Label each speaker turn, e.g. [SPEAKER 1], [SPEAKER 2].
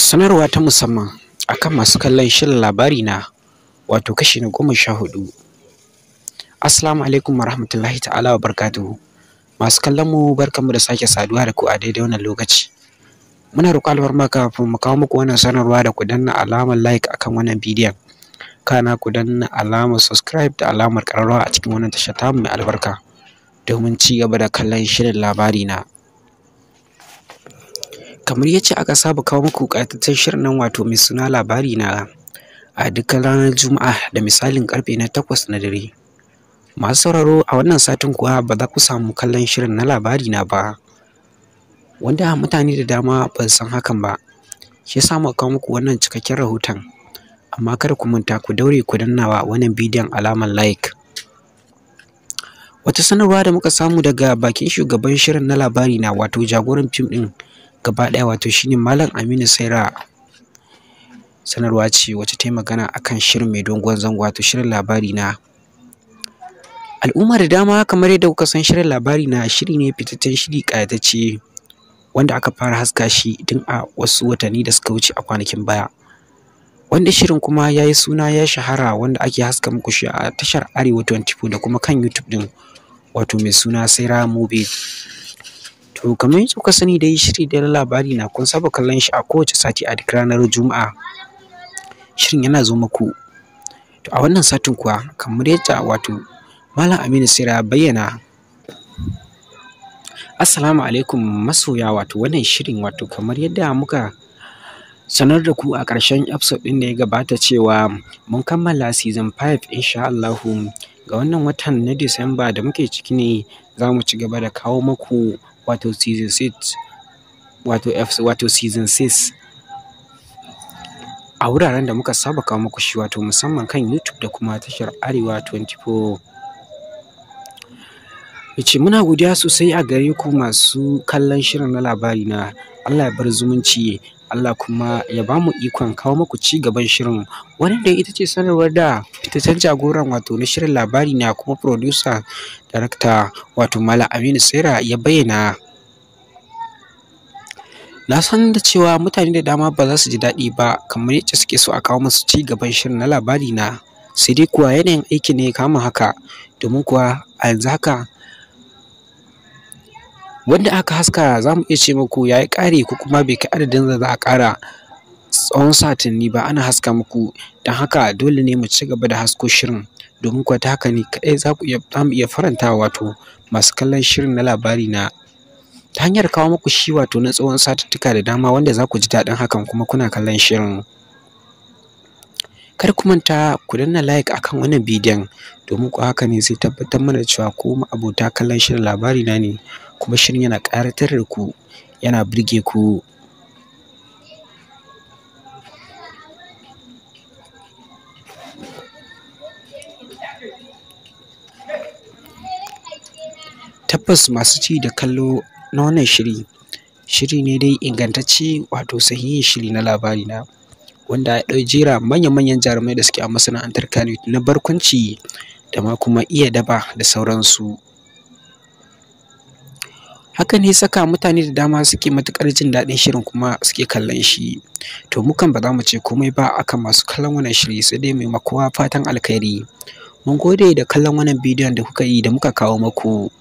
[SPEAKER 1] sanarwa ta musamman akan masu kallon shirin labari na wato kashi na goma sha hudu assalamu alaikum warahmatullahi ta'ala wa barakatuhu masu kallon mu barkanmu da sake saduwa da ku a daidai wannan lokaci muna roƙo alfarma kafin mu kawo muku wannan sanarwa da ku danna alamar like akan wannan bidiyon kana ku danna alamar subscribe da alamar ƙararrawa a cikin wannan tashar tamu mai albarka domin ci gaba da kallon shirin labari na kamar yacce aka saba kawo muku ƙayataccen shirin nan wato mai suna labari na a dukkan ranar juma'a da misalin ƙarfe na takwas na dare masu sauraro a wannan satin kuwa ba za ku samu kallon shirin na labari na ba wanda mutane da dama ba su san hakan ba shi yasa muka kawo muku wannan cikakken rahoton amma kada ku manta ku daure ku danna wa wannan bidiyon alamar like wata sanarwa da muka samu daga bakin shugaban shirin na labari na wato jagoran fim ɗin gaba ɗaya wato shine malam aminu saira sanarwa ce wacce ta yi magana akan shirin mai dogon zango wato shirin labari na al'umma da dama kamar yadda kuka san shirin labari na shiri ne fitaccen shiri ƙayatacce wanda aka fara haska shi tun a wasu watanni da suka wuce a kwanakin baya wanda shirin kuma ya yi suna ya shahara wanda ake haska muku shi a tashar arewa 24 da kuma kan youtube din wato mai suna saira movie to kamar yadda kuka sani dai shiri da labari na kun saba kallon shi a kowace sati a duk ranar juma'a shirin yana zo muku to a wannan satin kuwa kamar yadda wato malam aminu saira ya bayyana assalamu alaikum masoya wato wannan shirin wato kamar yadda muka sanar da ku a ƙarshen episode ɗin da ya gabata cewa mun kammala season 5 insha Allahu ga wannan watan na Disamba da muke ciki ne za mu ci gaba da kawo muku wato season 6 wato wato season 6 a wuraren da muka saba kawo muku shi wato musamman kan YouTube da kuma tashar Arewa 24 yace muna godiya sosai a gare ku masu kallon shirin na labari na Allah ya bar zumunci Allah kuma ya ba mu ikon kawo muku ci gaban shirin wannan da ita ce sanarwar da fitaccen jagoran wato na shirin labari na kuma producer director wato Malam Aminu Saira ya bayyana na san da cewa mutane da dama ba za su ji daɗi ba kamar yadda suke so a kawo musu ci gaban shirin na labari na sai dai kuwa yanayin aiki ne ya kama haka domin kuwa a yanzu haka wanda aka haska za mu iya ce muku ya yi ƙari ko kuma bai kai adadin da za a ƙara tsawon satanni ba ana haska muku don haka dole ne mu ci gaba da hasko shirin domin kuwa ta haka ne kaɗai za mu iya faranta wato masu kallon shirin na labari na ta hanyar kawo muku shi wato na tsawon satuttuka da dama wanda za ku ji daɗin hakan kuma kuna kallon shirin kar ku manta ku danna like akan wannan bidiyon domin ku haka ne zai tabbatar mana cewa ko abota kallon shirin labari na ne kuma shirin yana ƙaratar da ku yana birge ku tabbas masu ci da kallo na wannan shiri shiri ne dai ingantacce wato sahihin shiri na labari na wanda ya ɗau jera manya-manyan jarumai da suke a masana'antar Kano na barkwanci da ma kuma iya daba da sauransu hakan ne saka mutane da dama suke matuƙar jin daɗin shirin kuma suke kallon shi to mu kan ba za mu ce komai ba akan masu kallon wannan shiri sai dai mai makowa fatan alkhairi mun gode da kallon wannan bidiyon da kuka yi da muka kawo muku